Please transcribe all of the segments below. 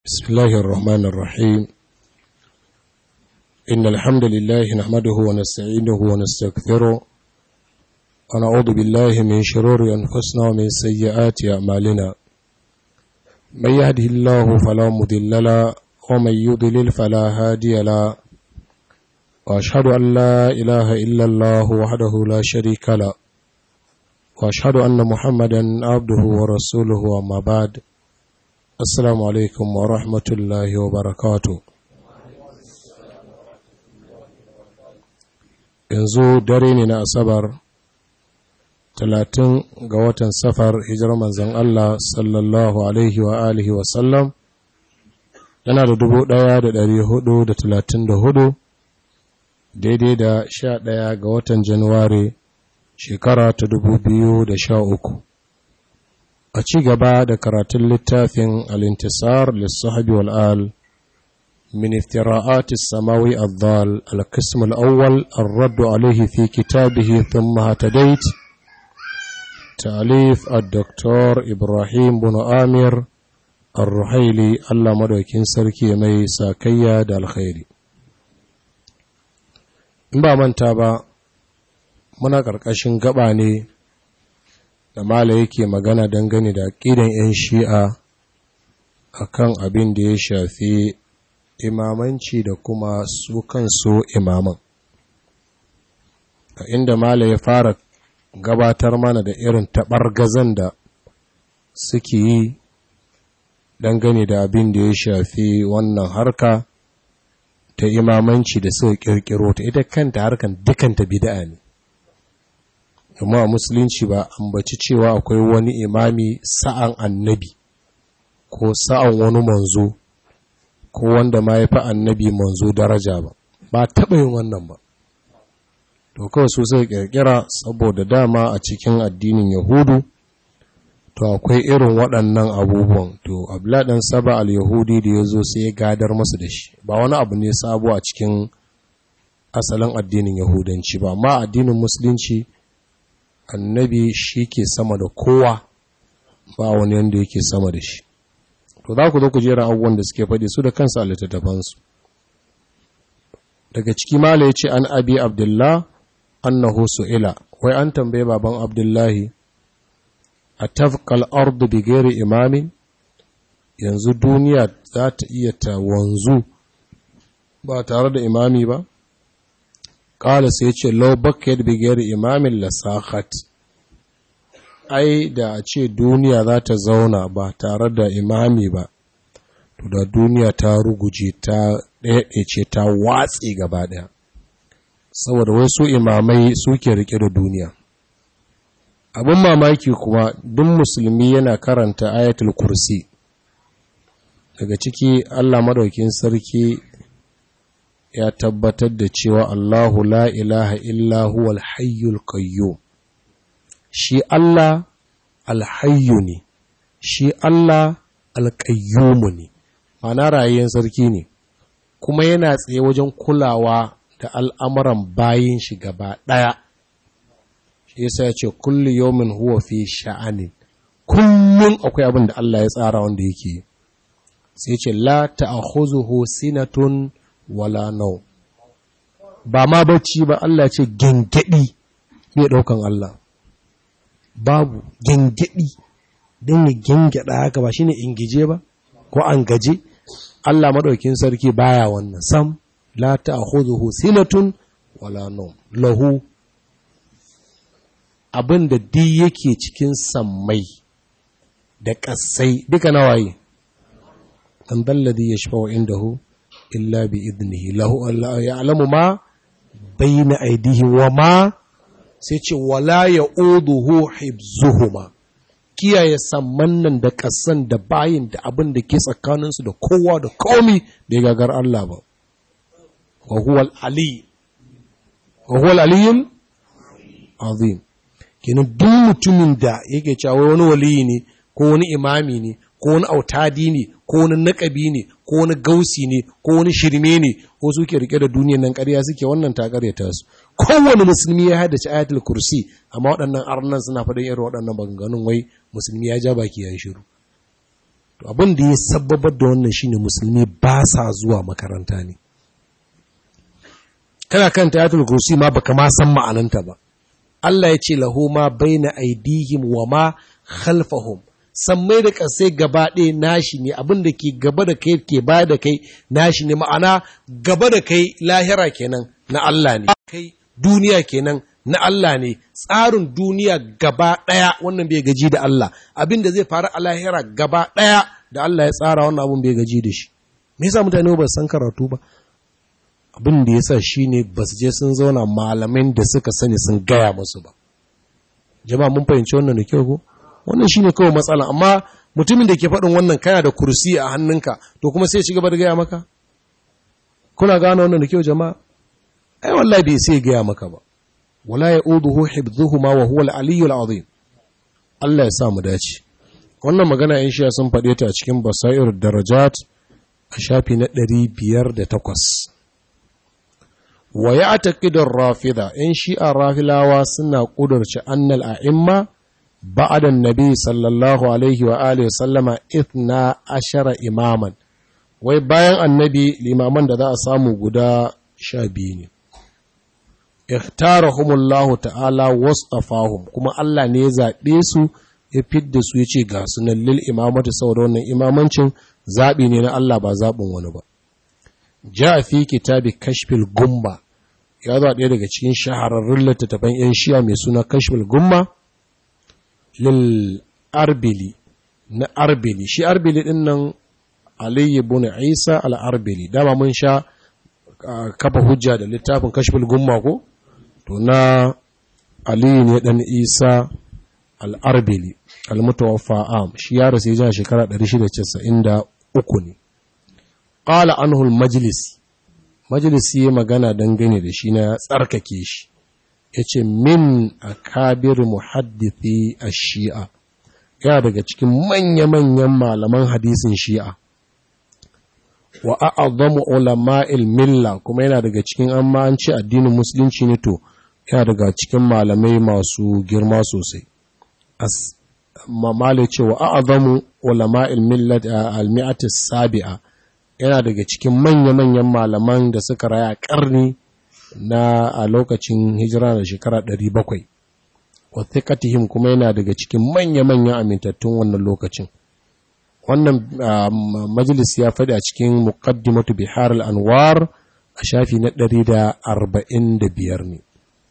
بسم الله الرحمن الرحيم إن الحمد لله نحمده ونستعينه ونستغفره ونعوذ بالله من شرور أنفسنا ومن سيئات أعمالنا من يهده الله فلا مضل له ومن يضلل فلا هادي له وأشهد أن لا إله إلا الله وحده لا شريك له وأشهد أن محمدا عبده ورسوله وما بعد Assalamu alaikum wa rahmatullahi wa barakatu. Yanzu dare ne na Asabar, talatin ga watan safar hijirar manzan Allah sallallahu Alaihi wa alihi wasallam, yana da dubu ɗaya da ɗari hudu da talatin da hudu, daidai da sha ɗaya ga watan Januwari shekara ta dubu biyu da sha uku. a ci gaba da karatun littafin al'intisar lissahabi wal'al min iftira'ati samawi al-dhal al-qism al-awwal ar-raddu alayhi fi kitabihi thumma hatadait ta'alif ad-doktor ibrahim bin amir ar-ruhaili Allah madaukin sarki mai sakayya da alkhairi in ba manta ba muna ƙarƙashin gaba ne da mala yake magana dangane da ƙidan 'yan shi'a a kan abin da ya shafi imamanci da kuma su kansu imaman a inda mala ya fara gabatar mana da irin taɓargazan da suke yi dangane da abin da ya shafi wannan harka ta imamanci da suka ƙirƙiro ta ita kanta harkan dukanta bida'a ne kuma a musulunci ba ambaci cewa akwai wani imami sa'an annabi ko sa'an wani manzo ko wanda ma ya fi annabi manzo daraja ba ba taɓa yin wannan ba to kawai su suka ƙirƙira saboda dama a cikin addinin yahudu to akwai irin waɗannan abubuwan to abladan saba al-yahudi da ya zo sai ya gadar masu da shi ba wani abu ne sabo a cikin asalin addinin yahudanci ba amma addinin musulunci annabi shi ke sama da kowa ba wani yadda yake sama da shi to za ku zo ku jera abubuwan da suke faɗi su da kansu a littattafansu daga ciki mala ya ce an abi abdullah annahu su'ila wai an tambaye baban abdullahi a tafkal ardu bi gairi imamin yanzu duniya za ta iya ta wanzu ba tare da imami ba Ƙala sai ce, Lau bakayar bigiyar imamin lasahat, ai da a ce duniya za ta zauna ba tare da imami ba, to da duniya ta ruguje ta ɗaya ta watsi gaba ɗaya. Saboda wasu imamai suke rike da duniya. Abin mamaki kuma duk musulmi yana karanta ayatul kursi. Daga ciki Allah Madaukin Sarki ya tabbatar da cewa Allahu la ilaha illa huwal hayyul qayyum shi Allah alhayyu ne shi Allah alqayyum ne ma'ana rayuwar sarki ne kuma yana tsaye wajen kulawa da al'amuran bayin shi gaba ɗaya shi yasa ya ce kullu yawmin huwa fi sha'anin kullum akwai abin da Allah ya tsara wanda yake sai ce la ta'khuzuhu sinatun wala nau ba ma bacci ba Allah ce gengedi ne daukan Allah babu gengedi don ya gengeda haka ba shine ingije ba ko an gaje Allah madaukin sarki baya wannan sam la ta'khudhuhu sinatun wala nau lahu abin da duk yake cikin sammai da ƙasai duka nawaye dan dalladhi yashfa'u indahu illa bi idnihi lahu Allah ya'lamu ma bayna aydihi wa ma sai ce wala ya'uduhu hibzuhuma kiyaye samman nan da kasan da bayin da abin da ke tsakanin su da kowa da komi da ya gagar Allah ba wa huwa al-ali wa huwa al-aliyyul azim kenan duk mutumin da yake cewa wani waliyi ne ko wani imami ne ko wani autadi ne ko wani naƙabi ne ko wani gausi ne ko wani shirme ne ko suke rike da duniyan nan ƙarya suke wannan ta ƙaryata su kowane musulmi ya haddace ayatul kursi amma waɗannan arnan suna faɗin irin waɗannan maganganun wai musulmi ya ja baki ya yi shiru to abin da ya sababar da wannan shine musulmi ba sa zuwa makaranta ne kana kan tayatul kursi ma baka ma san ma'ananta ba Allah ya ce lahu ma baina aidihim wa ma khalfahum sammai da kasai gaba ɗaya nashi ne abin da ke gaba da kai ke baya da kai nashi ne ma'ana gaba da kai lahira kenan na Allah ne kai duniya kenan na Allah ne tsarin duniya gaba ɗaya wannan bai gaji da Allah abin da zai faru a lahira gaba ɗaya da Allah ya tsara wannan abin bai gaji da shi me yasa mutane ba san karatu ba abin da yasa shine ba su je sun zauna malamin da suka sani sun gaya musu ba jama'a mun fahimci wannan da kyau ko wannan shine kawai matsala amma mutumin da ke faɗin wannan kana da kursi a hannunka to kuma sai ci gaba da gaya maka kuna gane wannan da kyau jama'a ai wallahi bai sai gaya maka ba wala ya'uduhu hibdhuhuma wa huwa al-aliyyu al-azim Allah ya sa mu dace wannan magana in shi sun faɗe ta a cikin basair darajat a shafi na 508 wa ya'taqidu ar-rafida in shi'a rafilawa suna kudurci annal a'imma ba'da an-nabi sallallahu alaihi wa alihi sallama ithna ashara imaman wai bayan annabi limaman da za a samu guda sha biyu ne ikhtarahumullahu ta'ala wasafahum kuma Allah ne ya zaɓe su ya fidda su ya ce ga sunan lil imamatu saboda wannan imamancin zaɓi ne na Allah ba zaɓin wani ba ja fi kitabi kashfil gumma ya zo ɗaya daga cikin shahararrun littattafan yan shiya mai suna kashfil gumma lil arbili na arbili shi arbili din nan Ali ibn Isa al-Arbili dama mun sha kafa hujja da littafin kashfil gumma ko to na Ali ne dan Isa al-Arbili al-mutawaffa am shi ya rasu ya shekara 693 ne qala anhu al-majlis majlis yi magana dangane da shi na tsarkake shi yace min akabir muhaddithi ash-shi'a ya daga cikin manya-manyan malaman hadisin shi'a wa a'azzamu ulama'il milla kuma yana daga cikin amma an ce addinin musulunci ne to yana daga cikin malamai masu girma sosai as mamale ce wa a'azzamu ulama'il millat al-mi'at sabia yana daga cikin manya-manyan malaman da suka raya karni na a lokacin hijira da shekara 700 wa thiqatihim kuma yana daga cikin manya-manyan amintattun wannan lokacin wannan majalis ya faɗi a cikin muqaddimatu bihar al-anwar a shafi na 145 ne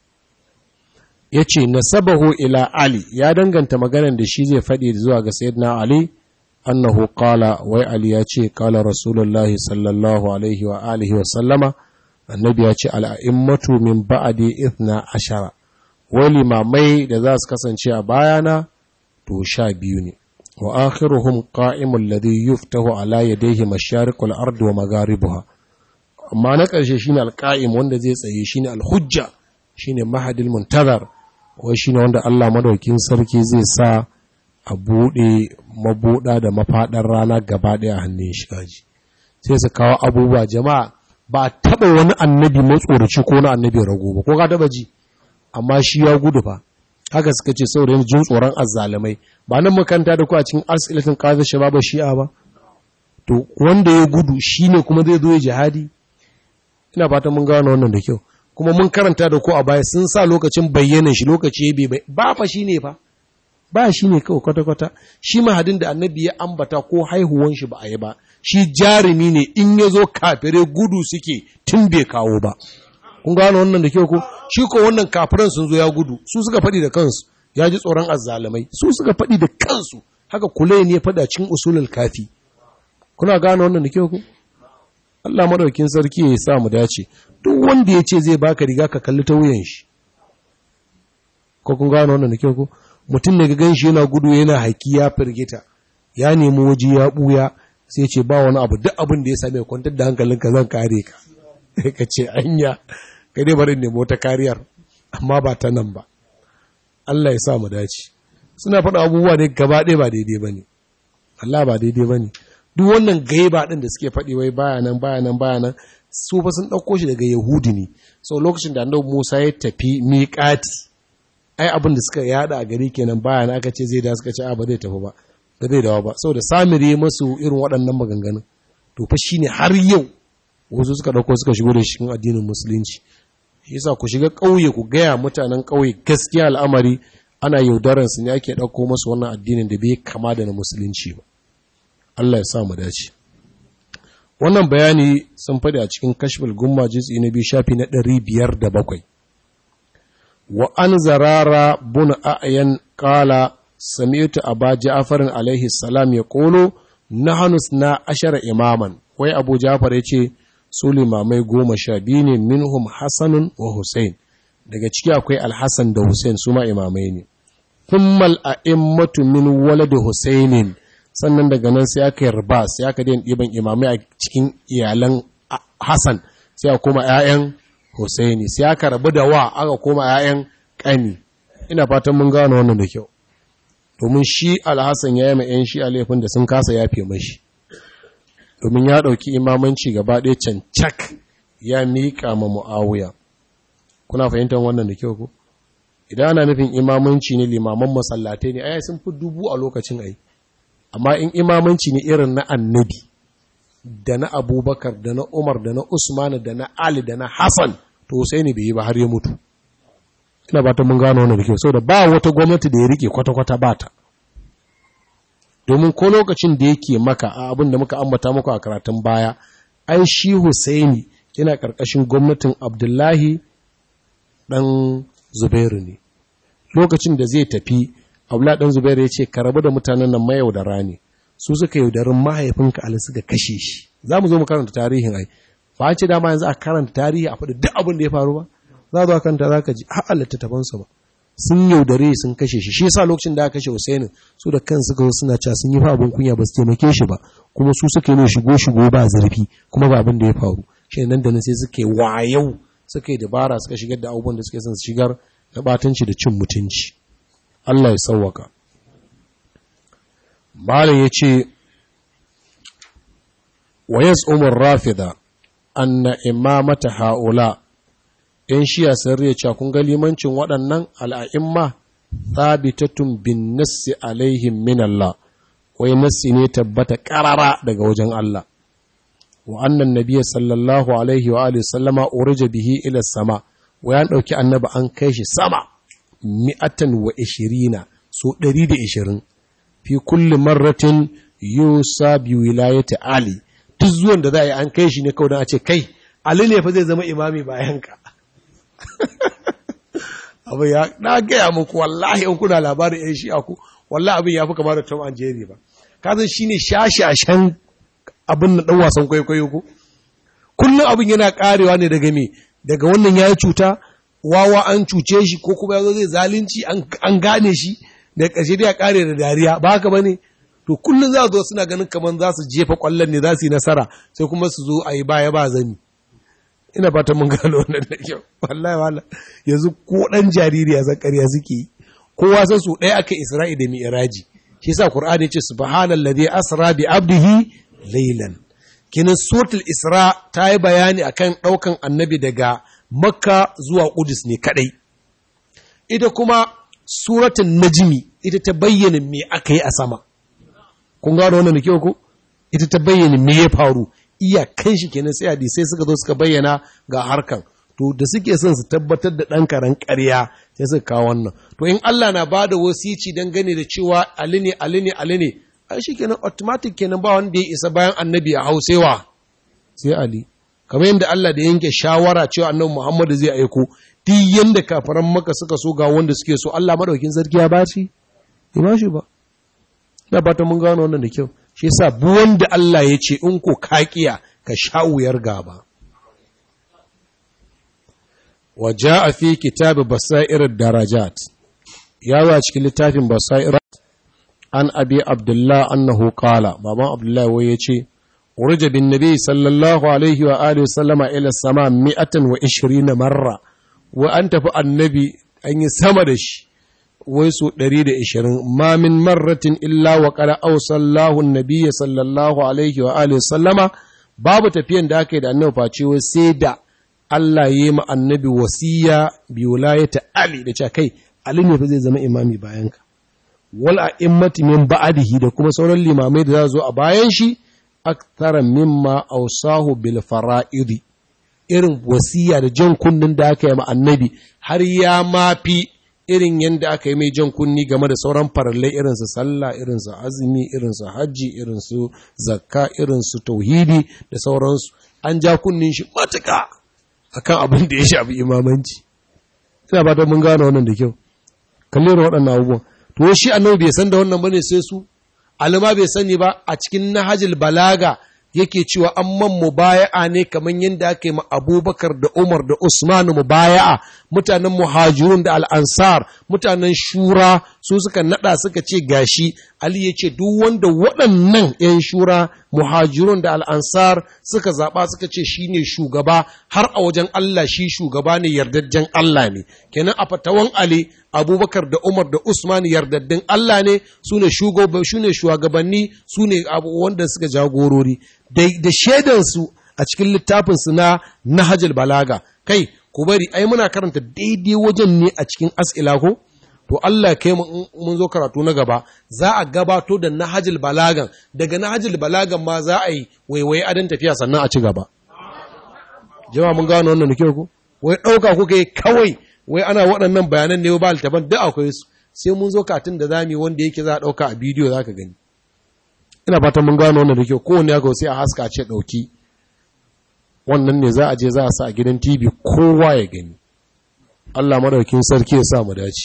yace nasabahu ila ali ya danganta maganar da shi zai faɗi zuwa ga sayyidina ali annahu qala wai ali ya ce qala rasulullahi sallallahu alaihi wa alihi wa sallama annabi ya ce al-a'immatu min ba'di ithna ashara wai limamai da za su kasance a bayana to sha biyu ne وآخرهم قائم الذي يفتح على يديه مشارق الأرض ومغاربها amma na ƙarshe shine alƙa'im wanda zai tsaye shine alhujja shine mahadil muntazar wai shine wanda Allah madaukin sarki zai sa a buɗe mabuɗa da mafaɗar rana gaba ɗaya a hannun shi kaji sai su kawo abubuwa jama'a ba taɓa wani annabi matsoraci ko na annabi rago ba ko ka taɓa ji amma shi ya gudu fa haka suka ce saboda yin jin tsoron azzalumai ba nan makanta da ku a cikin asilatin kaza shababa shi'a ba to wanda ya gudu shine kuma zai zo ya jihadi ina fatan mun gano wannan da kyau kuma mun karanta da ku a baya sun sa lokacin bayyanan shi lokaci bai bai ba fa shine fa ba shine kawai kwata kwata shi mahadin da annabi ya ambata ko haihuwan shi ba a yi ba shi jarumi ne in ya zo kafire gudu suke tun bai kawo ba kun gano wannan da kyau ko shi ko wannan kafiran sun zo ya gudu su suka faɗi da kansu ya ji tsoron azzalumai su suka faɗi da kansu haka kule ne ya faɗa cikin usulul kafi kuna gano wannan da kyau ko Allah madaukin sarki ya sa mu dace duk wanda ya ce zai baka riga ka kalli ta wuyan shi ko kun gano wannan da kyau ko mutum ne ga ganshi yana gudu yana haiki ya firgita ya nemi waje ya buya sai ce ba wani abu duk abin da ya same kwantar da hankalinka zan kare ka ka ce anya ka dai bari nemo ta kariyar amma ba ta nan ba Allah ya sa mu dace suna faɗa abubuwa ne gaba ɗaya ba daidai ba ne Allah ba daidai ba ne duk wannan gaiba ɗin da suke faɗi wai baya nan baya nan baya nan su fa sun ɗauko shi daga yahudi ne so lokacin da annabi musa ya tafi miƙati ai abin da suka yada a gari kenan baya nan aka ce zai da suka ce a ba zai tafi ba da zai dawo ba saboda samiri masu irin waɗannan maganganun to fa shine har yau wasu suka ɗauko suka shigo da cikin addinin musulunci shi yasa ku shiga ƙauye ku gaya mutanen ƙauye gaskiya al'amari ana yaudaran su ne ake ɗauko masu wannan addinin da bai kama da na musulunci ba Allah ya sa mu dace wannan bayani sun faɗi a cikin kashful gumma juz'i na biyu shafi na ɗari biyar da bakwai wa an zarara bun a'yan qala sami'tu aba ja'farin alaihi salam ya qulu nahnu na ashara imaman wai abu ja'far yace su limamai goma sha biyu ne minhum hasanun wa hussein daga ciki akwai alhassan da hussein su ma imamai ne kummal a'immatu min walad husainin sannan daga nan sai aka yarba sai aka daina ɗiban imamai a cikin iyalan hassan sai a koma 'ya'yan husaini sai aka rabu da wa aka koma 'ya'yan ƙani ina fatan mun gano wannan da kyau domin shi alhassan ya yi ma 'yan shi a laifin da sun kasa yafe mashi domin ya ɗauki imamanci gaba ɗaya cancak ya miƙa ma mu'awuya kuna fahimtar wannan da kyau ko idan ana nufin imamanci ne limaman masallatai ne ai sun fi dubu a lokacin ai amma in imamanci ne irin na annabi da na abubakar da na umar da na usman da na ali da na hassan to sai ne bai yi ba har ya mutu ina ba ta mun gano wannan da kyau saboda ba wata gwamnati da ya rike kwata-kwata ba ta domin ko lokacin da yake maka a abin da muka ambata muku a karatun baya ai shi Husaini yana karkashin gwamnatin Abdullahi dan Zubairu ne lokacin da zai tafi Abdullahi dan Zubairu ya ce ka rabu da mutanen nan mayaudara ne su suka yaudarin mahaifinka Ali suka kashe shi za mu zo mu karanta tarihin ai ba an ce dama yanzu a karanta tarihi a faɗi duk abin da ya faru ba za zo kanta za ka ji har Allah tattafansa ba sun yaudare sun kashe shi shi yasa lokacin da aka kashe Husaini su da kansu ga suna cewa sun yi fa abin kunya ba su taimake shi ba kuma su suka yi shigo shigo ba zurfi kuma ba abin da ya faru shi nan da nan sai suka yi wayau suka yi dabara suka shigar da abubuwan da suke son su shigar na batanci da cin mutunci Allah ya sauwaka Malam ya ce wa yas'umur rafida anna imamata haula ‘yan shiya sun riya cewa kun ga limancin waɗannan al'a'imma thabitatun bin nassi alaihim min Allah, wai nassi ne tabbata ƙarara daga wajen Allah. Wa annan nabiya sallallahu alaihi wa alihi sallama urija bihi ila sama, wa ya ɗauki annaba an kai shi sama, mi'atan wa ishirina, so ɗari da ishirin, fi kulli marratin yusa bi wilayati Ali, duk zuwan da za a yi an kai shi ne kawai don a ce kai, Ali ne fa zai zama imami bayan ka. abu ya na gaya muku wallahi in kuna labarin yan shi'a ku wallahi abin ya fi kama da Tom and Jerry ba kazan shine shashashan abin na dan wasan kwaikwayo ku kullum abin yana karewa ne daga me daga wannan yayi cuta wawa an cuce shi ko kuma yazo zai zalunci an gane shi da ƙarshe dai ya kare da dariya ba haka bane to kullum za zo suna ganin kaman za su jefa kwallon ne za su yi nasara sai kuma su zo a yi baya ba zani ina fata mun gano wannan da kyau wallahi wala yanzu ko dan jariri ya zakariya suke kowa san su ɗaya aka isra'i da mi'raji shi yasa qur'ani yace subhanallazi asra bi abdihi laylan kinin suratul isra ta yi bayani akan ɗaukan annabi daga makka zuwa qudus ne kadai ita kuma suratul najmi ita ta bayyana me aka yi a sama kun gano wannan da kyau ko ita ta bayyana me ya faru iyakan shi kenan sai hadisai suka zo suka bayyana ga harkan to da suke son su tabbatar da ɗan karen ƙarya sai suka kawo wannan to in Allah na bada wasici dan gane da cewa ali ne ali ne ali ne ai shi kenan automatic kenan ba wanda ya isa bayan annabi a hausewa sai ali kamar yadda Allah da yanke shawara cewa annabi Muhammadu zai aiko duk yanda kafaran maka suka so ga wanda suke so Allah madaukin sarki ya bashi ya bashi ba na fata mun gano wannan da kyau shi yasa bu wanda Allah ya ce in ko kakiya ka sha wuyar gaba wa jaa fi kitab basair darajat ya wa cikin littafin basair an abi abdullah annahu qala baban abdullah wai yace urja bin nabi sallallahu alaihi wa alihi sallama ila sama 120 marra wa an tafi annabi an yi sama da shi wai su ɗari da ishirin ma min marratin illa wa qala awsallahu nabiyya sallallahu alaihi wa alihi sallama babu tafiyan da aka yi da annabi face wai sai da Allah ya yi ma annabi wasiya bi wilayata Ali da cewa kai Ali ne fa zai zama imami bayan ka wal a'immati min ba'dihi da kuma sauran limamai da za zo a bayan shi akthara mimma awsahu bil fara'idi irin wasiya da jan kunnin da aka yi ma annabi har ya mafi irin yadda aka yi mai jan kunni game da sauran farallai irinsu sallah irinsu azumi irinsu hajji irinsu zakka irinsu tauhidi da sauransu an ja kunnin shi matuka akan abin da ya shafi imamanci ina ba mun gane wannan da kyau kalli waɗannan abubuwan to shi annabi bai san da wannan bane sai su alama bai sani ba a cikin nahajil balaga yake cewa an man mubaya'a ne kamar yadda aka yi ma abubakar da umar da usman mubaya'a mutanen muhajirun da al'ansar mutanen shura su suka nada suka ce gashi ali ya ce duk wanda waɗannan 'yan shura muhajirun da al'ansar suka zaɓa suka ce shi ne shugaba har a wajen Allah shi shugaba ne yardajjen Allah ne kenan a fatawan ali abubakar da umar da usman yardaddin Allah ne su ne shugabanni su ne wanda suka jagorori da shaidansu a cikin littafinsu na nahajul balaga kai ku bari ai muna karanta daidai wajen ne a cikin as'ila ko to Allah kai mun zo karatu na gaba za a gabato da nahajul balagan daga nahajul balagan ma za a yi waiwaye adan tafiya sannan a ci gaba jama'a mun gano wannan nake ku wai dauka kuka yi kawai wai ana waɗannan bayanan ne ba altaban duk akwai su sai mun zo katin da zamu wanda yake za a dauka a bidiyo zaka gani ina fatan mun gano wannan da kyau kowanne ya sai a haska ce dauki wannan ne za a je za a sa a gidan TV kowa ya gani Allah madaukin sarki ya sa mu dace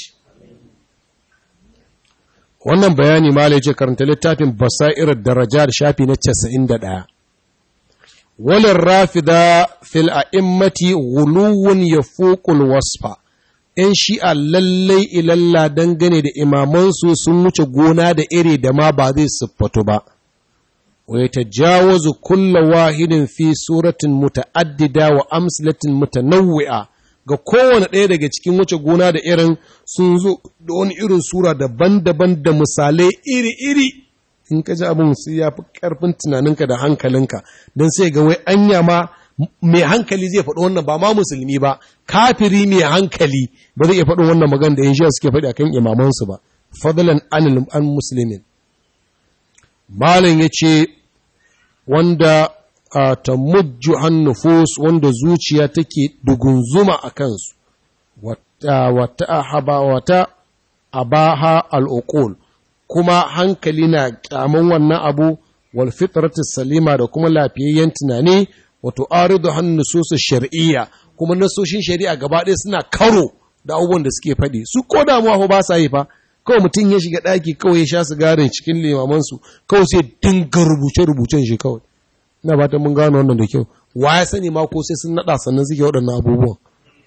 wannan bayani malai ce karanta littafin basairar daraja da shafi na 91 walin rafida fil a'immati guluwun yafuqul wasfa ‘yan shi'a lallai ilalla dangane da imamansu sun wuce gona da iri da ma ba zai siffatu ba, wai ta jawazu kulla wahidin fi suratin muta'addida wa amsalatin mutanawwi'a ga kowane ɗaya daga cikin wuce gona da irin sun zo da wani irin sura daban-daban da misalai iri-iri in ka ji abin su ya fi ƙarfin tunaninka da hankalinka don sai ga wai anya ma mai hankali zai faɗi wannan ba ma musulmi ba kafiri mai hankali ba zai iya faɗin wannan magana da yin shiya suke faɗi akan imamansu ba fadlan anil an muslimin malam ya ce wanda ta mujju nufus wanda zuciya take dugunzuma a kansu wata wata abaha al'uqul kuma hankali na kyaman wannan abu wal fitratus salima da kuma lafiyayyen tunani wato aridu hannu nususu shar'iyya kuma nasoshin shari'a gaba ɗaya suna karo da abubuwan da suke faɗi su ko damuwa ba sa yi fa kawai mutum ya shiga ɗaki kawai ya sha sigarin cikin limamansu kawai sai dinga rubuce-rubucen shi kawai ina fatan mun gano wannan da kyau wa ya sani ma ko sai sun naɗa sannan suke waɗannan abubuwan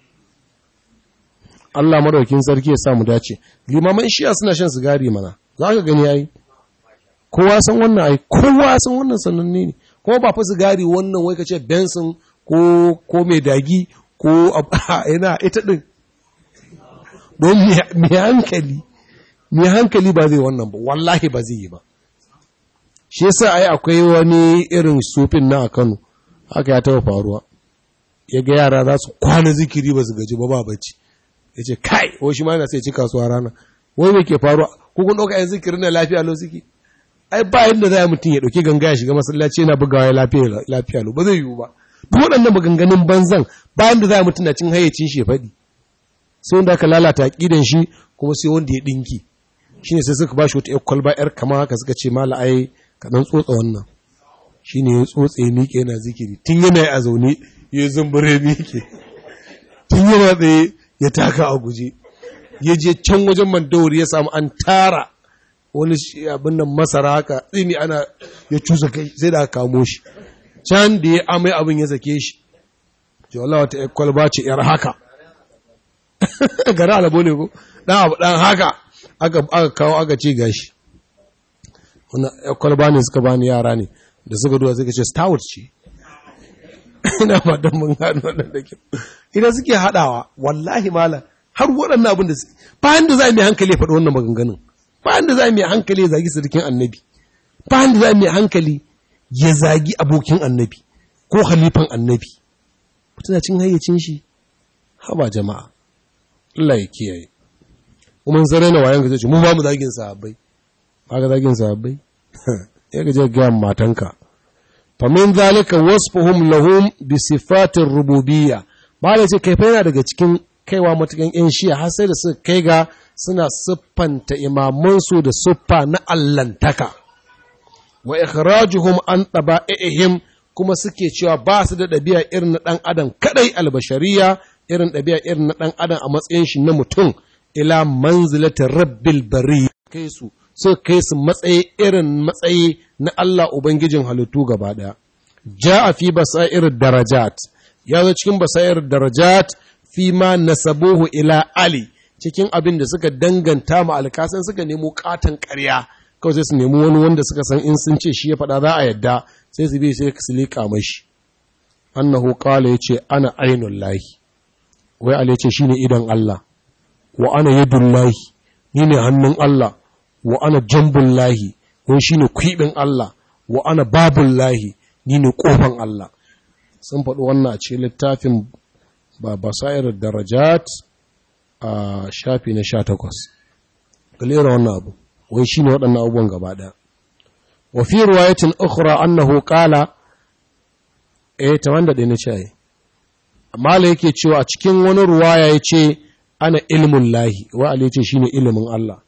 Allah madaukin sarki ya sa mu dace limaman shiya suna shan sigari mana za ka gani yayi kowa san wannan ai kowa san wannan sananne ne ko ba fa sigari wannan wai kace Benson ko ko mai dagi ko ina ita din don mai hankali mai hankali ba zai wannan ba wallahi ba zai yi ba shi yasa ai akwai wani irin sufin na a Kano haka ya taba faruwa ya ga yara za su kwana zikiri ba su gaji ba ba bacci ya ce kai wai shi ma yana sai ci kasuwa rana wai me ke faruwa ko kun ɗauka yan zikirin na lafiya lau suke ai ba yadda za mutum ya ɗauki ganga ya shiga masallaci yana bugawa ya lafiya lafiya lau ba zai yiwu ba duk waɗannan maganganun banzan ba yadda za mutum na cin hayyacin shi ya faɗi sai wanda aka lalata aƙidan shi kuma sai wanda ya ɗinki shine sai suka ba shi wata ƴar kwalba ƴar kama haka suka ce mala ai ka ɗan tsotsa wannan shine ya tsotse ya miƙe yana zikiri tun yana a zaune ya zumbure miƙe tun yana tsaye ya taka a guje ya je can wajen mandawari ya samu an tara wani abin nan masara haka tsini ana ya cusa kai sai da aka kamo shi can da ya amai abin ya sake shi ce wallah wata yar kwalba ce yar haka gara alabo ne ko dan abu dan haka aka aka kawo aka ce gashi wannan yar kwalba ne suka bani yara ne da suka duwa suka ce stout ce ina fatan mun gano wannan da kyau idan suke hadawa wallahi malam har waɗannan abin da suke bayan da za mu yi hankali ya faɗi wannan maganganun bayan da za mu yi hankali ya zagi sirikin annabi bayan da za mu yi hankali ya zagi abokin annabi ko halifan annabi tana cin hayyacin shi haba jama'a Allah ya kiyaye kuma zare na wayan ka zai ce mu ba mu zagin sahabbai ba ka zagin sahabbai ya ga je ga matanka fa min zalika wasfuhum lahum bi sifatir rububiyya ba da ce kai fa yana daga cikin kaiwa matukan yan shiya har sai da suka kai ga suna siffanta imamansu da siffa na allantaka wa ikhrajuhum an taba'ihim kuma suke cewa ba su da ɗabi'a irin na ɗan adam kadai albashariya irin ɗabi'a irin na ɗan adam a matsayin shi na mutum ila manzilata rabbil bari kai su so kai su matsayi irin matsayi na Allah ubangijin halittu gaba ɗaya ja'a fi basair darajat ya zo cikin basair darajat fi ma nasabuhu ila ali cikin abin da suka danganta ma alkasan suka nemo katon ƙarya kawai sai su nemi wani wanda suka san in sun ce shi ya faɗa za a yadda sai su bi sai su liƙa mashi annahu qala yace ana ainul lahi wai ali yace shine idan Allah wa ana yadul lahi ni ne hannun Allah wa ana jambul lahi wai shine kwibin Allah wa ana babul lahi ni ne kofan Allah sun faɗi wannan a cikin littafin ba basair darajat a shafi na 18 galera wannan abu wai shi ne waɗannan abubuwan gaba ɗaya. Wa fi ruwayatin ukhra annahu qala eh ta wanda ɗaya na ce ai. Mala yake cewa a cikin wani ruwaya ya ce ana ilmun lahi wa Ali ce shine ilimin Allah.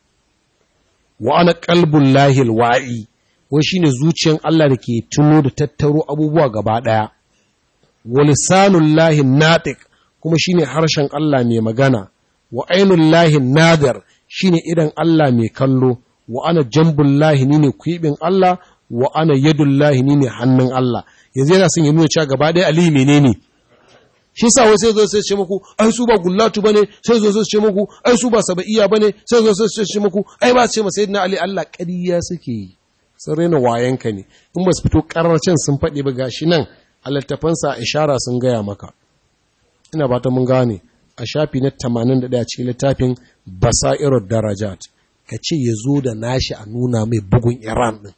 Wa ana qalbul lahi alwa'i wai shine zuciyan Allah da ke tuno da tattaro abubuwa gaba ɗaya. Wa lisanul lahi natiq kuma shine harshen Allah mai magana. Wa ainul lahi nadar shine idan Allah mai kallo wa ana jambullahi ni ne kwibin Allah wa ana yadullahi ni ne hannun Allah yanzu yana son ya nuna cewa gaba ɗaya Ali menene shi sa wai sai zo sai ce muku ai su ba gullatu bane sai zo sai ce muku ai su ba sabaiya bane sai zo sai ce muku ai ba ce masa sayyidina Ali Allah ƙarya suke yi sun raina wayanka ne in ba su fito karracin sun faɗi ba gashi nan a littafansa ishara sun gaya maka ina ba ta mun gane a shafi na 81 cikin littafin basairar darajat ka ce ya zo da nashi a nuna mai bugun iran ɗin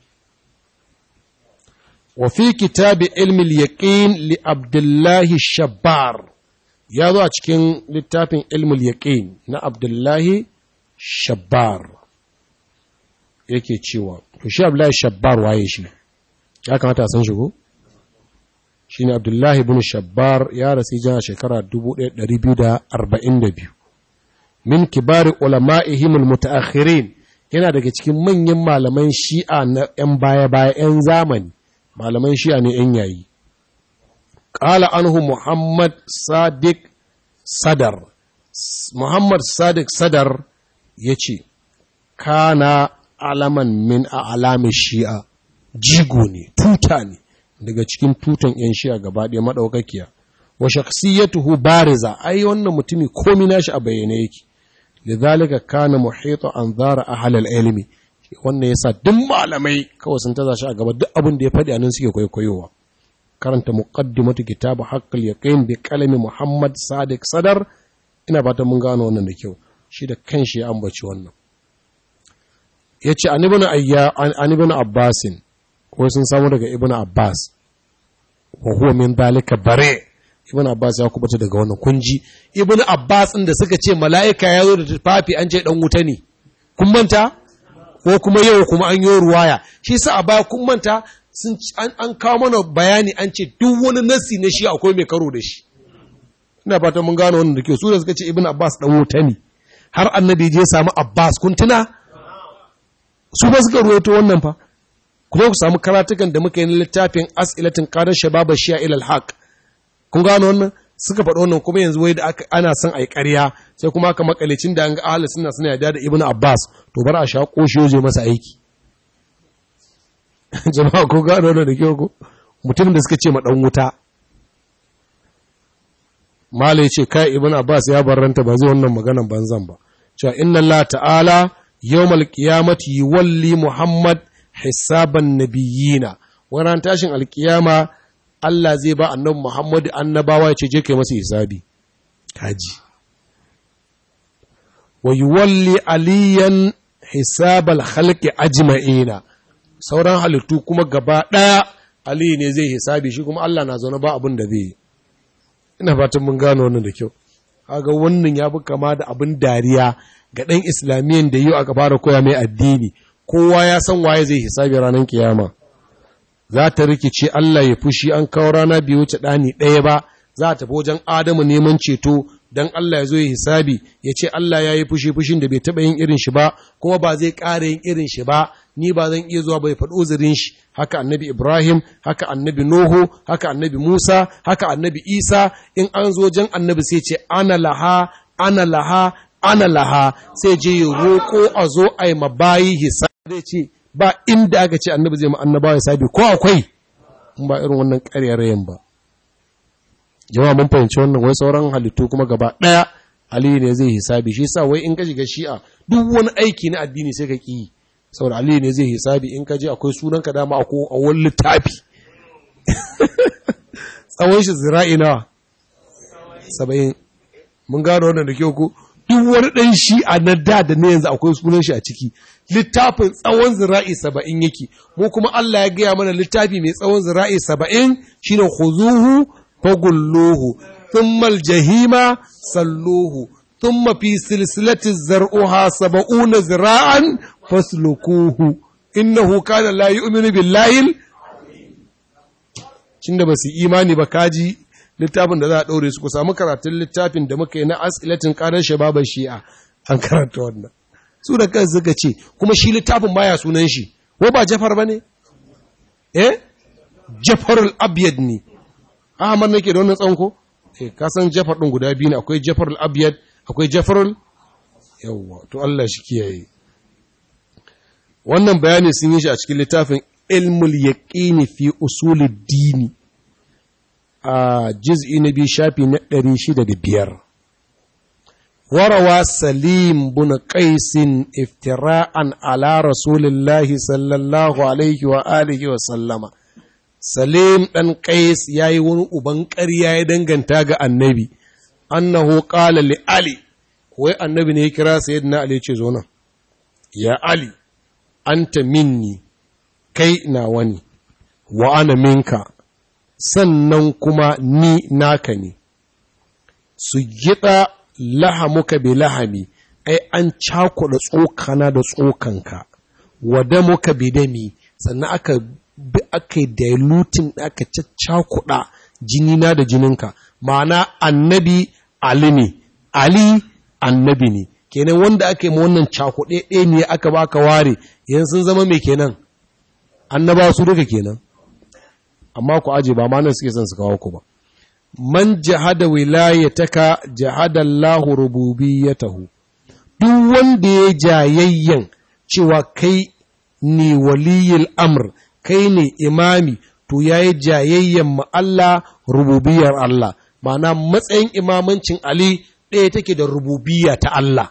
wa fi kitabi ilmi yaqin li abdullahi shabbar ya zo a cikin littafin ilmi yaqin na abdullahi shabbar yake cewa to shi abdullahi shabbar waye shi ya kamata a san shi ko shi ne abdullahi bin shabbar ya rasu jana shekara 1242 min kibari ulama'ihim almutaakhirin yana daga cikin manyan malaman shi'a na 'yan baya-baya 'yan zamani malaman shi'a ne 'yan yayi ƙala anhu muhammad sadiq sadar muhammad sadiq sadar ya ce kana alaman min a alamin shi'a jigo ne tuta ne daga cikin tutan 'yan shi'a gaba ɗaya maɗaukakiya wa shaksiyatuhu bariza ai wannan mutumi komi nashi a bayyane yake lidhalika kana muhita an zara ahal ilmi wannan yasa duk malamai kawai sun taza shi a gaba duk abin da ya faɗi anan suke kwaikwayowa karanta muqaddimatu kitabu haqqul yaqin bi qalami muhammad sadiq sadar ina fatan mun gano wannan da kyau shi da kanshi ya ambaci wannan yace an ibn ayya an ibn abbasin ko sun samu daga ibn abbas wa huwa min dalika bare ibn abbas ya kubuta daga wannan kunji ibn abbas din da suka ce mala'ika ya zo da tufafi an ce dan wuta ne kun manta ko kuma yau kuma an yi ruwaya shi sa a baya kun manta sun an kawo mana bayani an ce duk wani nasi na shi akwai mai karo da shi ina fata mun gano wannan da ke su da suka ce ibn abbas dan wuta ne har annabi je samu abbas kun tuna su ba suka ruwaito wannan fa kuma ku samu karatukan da muka yi na littafin as'ilatin qadar shababa shi'a ila al-haq kun gano wannan suka faɗo wannan kuma yanzu wai da ana son a yi ƙarya sai kuma aka makalicin da an ga ahalin suna suna yada da ibn abbas to bar a sha ƙoshi je masa aiki jama'a ko gano wannan da kyau ko mutum da suka ce ma ɗan wuta malai ce kai ibn abbas ya barranta ba zai wannan maganan banzan ba cewa inna allah ta'ala yawmal qiyamati yuwalli muhammad hisaban nabiyina wannan tashin alkiyama Allah zai ba annabi Muhammadu annabawa ya ce je kai masa hisabi kaji wa yuwalli aliyan hisabal khalqi ajma'ina sauran halittu kuma gaba daya Ali ne zai hisabi shi kuma Allah na zaune ba abin da zai ina fatan mun gano wannan da kyau kaga wannan ya fi kama da abin dariya ga ɗan islamiyan da yau aka fara koya mai addini kowa ya san waye zai hisabi ranar kiyama za ta rikice Allah ya fushi an kawo rana biyu wuce ɗani ɗaya ba za a tafi wajen Adamu neman ceto don Allah ya zo ya hisabi ya ce Allah ya yi fushi fushin da bai taɓa yin irin shi ba kuma ba zai ƙara yin irin shi ba ni ba zan iya zuwa bai faɗo uzurin shi haka annabi Ibrahim haka annabi Nuhu haka annabi Musa haka annabi Isa in an zo wajen annabi sai ce ana laha ana laha ana laha sai je ya roƙo a zo a yi mabayi hisabi zai ce ba inda aka ce annabi zai ma annabawa hisabi ko akwai in ba irin wannan ƙaryarayen ba jama'a mun fahimci wannan wai sauran halittu kuma gaba ɗaya aliyu ne zai hisabi shi sa wai in ka shiga shi'a duk wani aiki na addini sai ka ƙi saboda aliyu ne zai hisabi in ka je akwai sunan ka dama a a wani littafi tsawon shi zira'i nawa saba'in mun gano wannan da kyau ko duk wani ɗan shi'a na da da na yanzu akwai sunan shi a ciki littafin tsawon zira'i saba'in yake mu kuma Allah ya gaya mana littafi mai tsawon zira'i saba'in shine khuzuhu fagulluhu thumma aljahima salluhu thumma fi silsilati zar'uha sab'una zira'an faslukuhu innahu kana la yu'minu billahi cinda basu imani ba kaji littafin da za a daure su ku samu karatun littafin da muka yi na asilatin qarar shababan shi'a an karanta wannan su da kansu suka ce kuma shi littafin baya sunan shi ko ba jafar bane eh jafarul abyad ne Ahmad nake da wannan tsanko? Eh, ka san Jafar ɗin guda biyu ne, akwai Jafar al-Abyad, akwai Jafar yawwa, to Allah shi kiyaye. Wannan bayani sun yi shi a cikin littafin Ilmul Yaqini fi Usulid Dini a juz'i na biyu shafi na ɗari shida da biyar. Warawa Salim bin Qaisin iftira'an ala Rasulillahi sallallahu alaihi wa alihi wa sallama. Salim ɗan Qais ya yi wani uban ƙarya ya danganta ga annabi, annahu ƙala li Ali, wai annabi ne ya kira sayyidina Ali ce zo nan, ya Ali, anta minni, kai na wani, wa ana minka, sannan kuma ni naka ne, su gida lahamuka bi lahami, ai an cakuɗa tsokana da tsokanka, wada muka bi dami, sannan aka bi aka yi dilutin aka caccakuɗa jinina da jininka ma'ana annabi ali ne ali annabi ne kenan wanda aka yi ma wannan cakuɗe ɗaya ne aka ba ka ware yanzu sun zama mai kenan annaba su duka kenan amma ku aje ba ma nan suke son su kawo ku ba man jahada wilayataka jahada Allahu rububiyyatahu duk wanda ya jayayyan cewa kai ne waliyul amr kai ne imami to ya yi jayayyen ma Allah rububiyar Allah ma'ana matsayin imamancin Ali ɗaya take da rububiyya ta Allah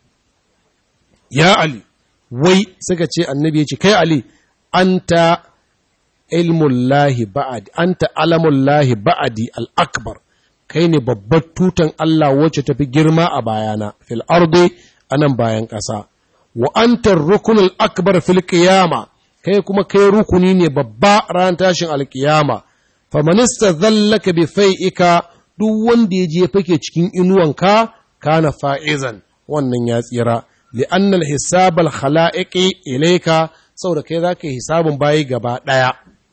ya Ali wai suka ce annabi ya ce kai Ali anta ilmullahi ba'adi anta alamullahi ba'adi al-akbar kai ne babbar tutan Allah wacce tafi girma a bayana fil ardi anan bayan ƙasa wa anta rukunul akbar fil qiyama kai kuma kai rukuni ne babba ran tashin alkiyama famanista zallaka bi fai'ika duk wanda ya je fake cikin inuwanka kana fa'izan wannan ya tsira li'anna al-hisab al-khala'iqi ilayka saboda kai zaka yi hisabin bayi gaba daya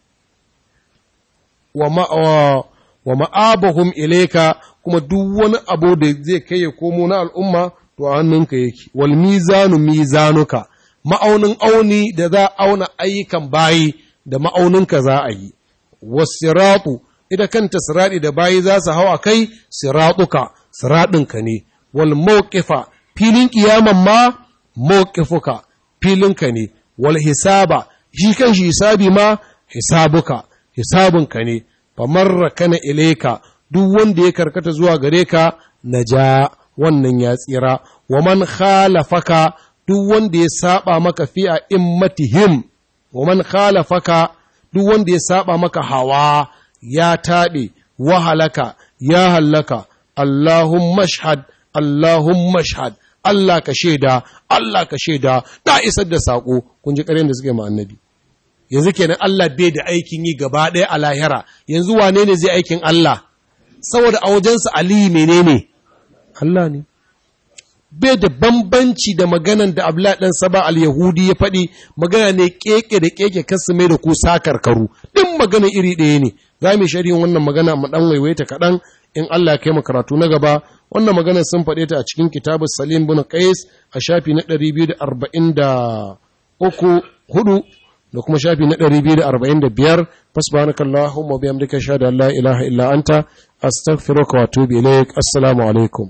wa ma wa ma'abahum ilayka kuma duk wani abu da zai kai ya komo na al'umma to a hannunka yake wal mizanu mizanuka ma'aunin auni da za a auna ayyukan bayi da ma'auninka za a yi, wasiratu, ita kanta siraɗi da bayi za su hau a kai, siratuka, siraɗinka ne, wal mawqifa filin ƙiyaman ma mawqifuka, filinka ne, wal hisaba, shi kan shi hisabi ma hisabuka, hisabinka ne, famarra kana ileka, duk wanda ya karkata zuwa gare ka, na ja wannan ya tsira, wa man khalafaka duk wanda ya saba maka fi a immatihim wa man khalafaka duk wanda ya saba maka hawa ya taɓe wa halaka ya hallaka Allahumma shahad Allahumma shahad Allah ka shaida Allah ka shaida na isar da sako kun ji ƙaryen da suke ma annabi yanzu kenan Allah bai da aikin yi gaba ɗaya a lahira yanzu wane ne zai aikin Allah saboda a wajensa aliyu menene Allah ne bai da bambanci da maganan da abla ɗan saba al-yahudi ya faɗi magana ne keke da keke kasu mai da ku sakar karu ɗin magana iri ɗaya ne za mu shari'in wannan magana mu ɗan waiwaita kaɗan in Allah ya kai mu karatu na gaba wannan magana sun faɗe ta a cikin kitabu salim bin qais a shafi na 243 hudu da kuma shafi na 245 fasbanaka Allahumma bihamdika shahada la ilaha illa anta astaghfiruka wa atubu ilaik assalamu alaikum